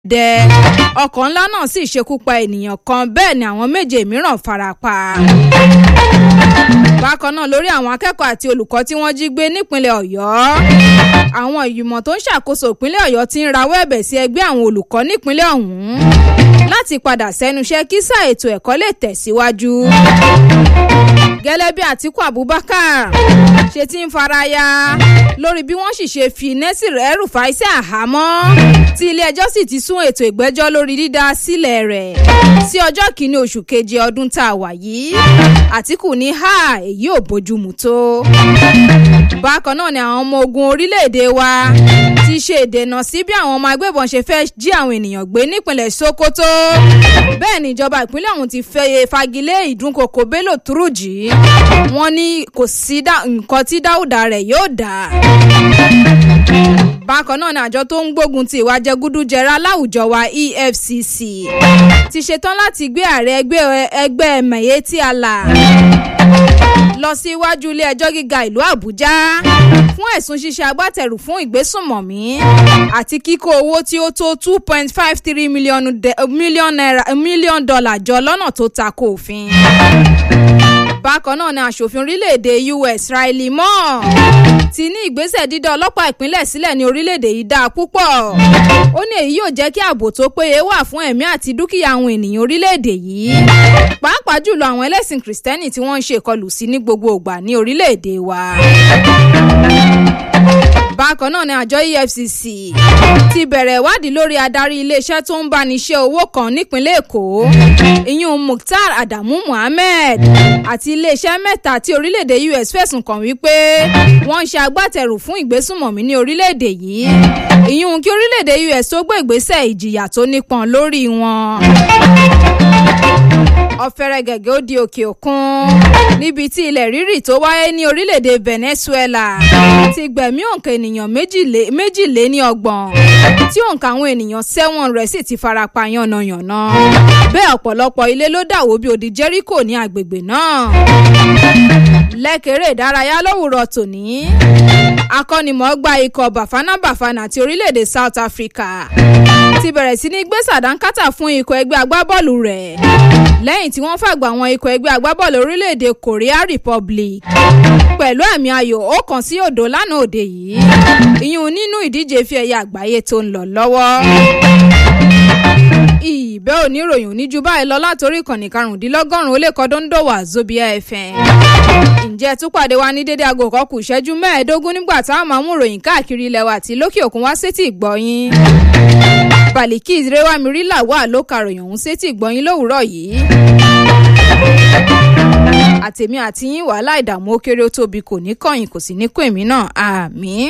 dẹ ọkọ̀ ńlá náà sì ṣekú pa ènìyàn kan bẹ́ẹ̀ ni àwọn méje mìíràn farapa. bákan náà lórí àwọn akẹ́kọ̀ọ́ àti olùkọ́ tí wọ́n jí gbé nípínlẹ̀ ọ̀yọ́ àwọn ìgbìmọ̀ tó ń ṣàkóso ìpínlẹ̀ ọ̀yọ́ ti ń rawọ́ ẹ̀bẹ̀ sí ẹgbẹ́ àwọn olùkọ́ nípínlẹ̀ ọ̀hún láti padà sẹ́nuṣẹ́ kí sáà ètò ẹ̀kọ́ lè tẹ̀síwájú. gẹ́lẹ́ bí àtìkú abubakar ṣe ti ń faraya lórí bí wọ́n sì ṣe fi nẹ́sìrì ẹrùfáì sí àhámọ́ tí ilé-ẹjọ́ sì ti sún ètò ìgbẹ́jọ́ lórí dídá sílẹ̀ rẹ̀ sí ọjọ́ kìíní oṣù keje ọdún tá a wà yìí àtìkù ní ha èyí ò bójúmu tó. bákan náà ni àwọn ọmọ ogun orílẹ̀-èdè wa ti ṣe ìdènà sí bí àwọn ọmọ agbébọn ṣe fẹ́ jí àwọn ènìyàn gbé nípìnlẹ̀ sokoto bẹ́ẹ̀ ni ìjọba ìpínlẹ̀ ọ̀hún ti fẹ́ fagilé ìdúnkokò bello turuji wọ́n ní kò sí nǹkan tí dáúdà rẹ̀ yóò dà bákan náà ni àjọ tó ń gbógun ti ìwà jẹgúdújẹrá láwùjọ wa efcc ti ṣetán láti gbé ààrẹ ẹgbẹ́ mẹ̀yẹ́tì àlà lọ sí iwájú ilé ẹjọ́ gíga ìlú àbújá fún ẹ̀sùn ṣíṣe agbátẹrù fún ìgbésùnmọ̀mí àti kíkó owó tí ó tó two point five three mílíọ̀nù dọ́là jọ lọ́nà tó tako òfin bákan náà ni aṣòfin orílẹ̀-èdè us riley moore ti ní ìgbésẹ̀ dídá ọlọ́pàá ìpínlẹ̀ sílẹ̀ ní orílẹ̀-èdè yìí dáa púpọ̀ ó ní èyí yóò jẹ́ kí ààbò tó péye wà fún ẹ̀mí àti dúkìá àwọn ènìyàn orílẹ̀-èdè yìí pàápàá jùlọ àwọn ẹlẹ́sìn kìrìsìtẹ́nì tí wọ́n ń ṣe ìkọlù sí ní gbogbo ìgbà ní orílẹ̀-èdè wa bákan náà ni àjọ efcc ti bẹ̀rẹ̀ ìwádìí lórí adarí iléeṣẹ́ tó ń báni ṣe owó kan nípínlẹ̀ èkó ìyún mukhtar adamu muhammed àti iléeṣẹ́ mẹ́ta tí orílẹ̀-èdè us fẹ̀sùn kàn wípé wọ́n ń ṣe agbátẹrù fún ìgbésùnmọ̀mí ní orílẹ̀-èdè yìí ìyún kí orílẹ̀-èdè us tó gbé ìgbésẹ̀ ìjìyà tó nípọn lórí wọn ọ̀fẹ́rẹ́ gẹ̀gẹ́ ó di òkè òkun níbi tí ilẹ̀ rírì tó wáyé ní orílẹ̀-èdè venezuela ti gbẹ̀mí òǹkà ènìyàn méjìlé ní ọgbọ̀n tí òǹkà àwọn ènìyàn sẹ́wọ̀n rẹ̀ sì ti farapa yánnayànna bẹ́ẹ̀ ọ̀pọ̀lọpọ̀ ilé ló dàwó bí odi jericho ní agbègbè náà lẹ́kẹ̀rẹ́ ìdárayá lówùrọ̀ tòní akọ́nimọ̀ọ́gbá ikọ̀ bafana bafana ti orílẹ̀-èdè south africa ti bẹ̀rẹ̀ sí ní gbé sàdánkátà fún ikọ̀ ẹgbẹ́ agbábọ́ọ̀lù rẹ̀ lẹ́yìn tí wọ́n fàgbà àwọn ikọ̀ ẹgbẹ́ agbábọ́ọ̀lù orílẹ̀-èdè korea republic pẹ̀lú àmì ayò ọ̀kan sí òdo lánàá òde yìí ìyún nínú ìdíje fi ẹ̀yà àgbáyé tó ń lọ lọ́wọ́ ìbẹ́ oníròyìn oníjú báyìí lọ látòrí ìkànnì karùndínlọ́gọ́rùn-ún ó lè kọ́ dóńdòwà zobia fm ǹjẹ́ túpàdé wa ní dédé aago kan kù ìṣẹ́jú mẹ́ẹ̀ẹ́dógún nígbà táwọn máa mú ròyìn káàkiri ilẹ̀ wa àti lókè òkun wá sétí ìgbọ́yìn baliki rewamiri làwà ló karòyìn ọ̀hún sétí ìgbọ́yìn lówùúrọ̀ yìí àtèmi àti yín wàhálà ìdààmú ó kéré ó tóbi kò ní kọ̀yìn kò sì ní kó èmi náà àmì.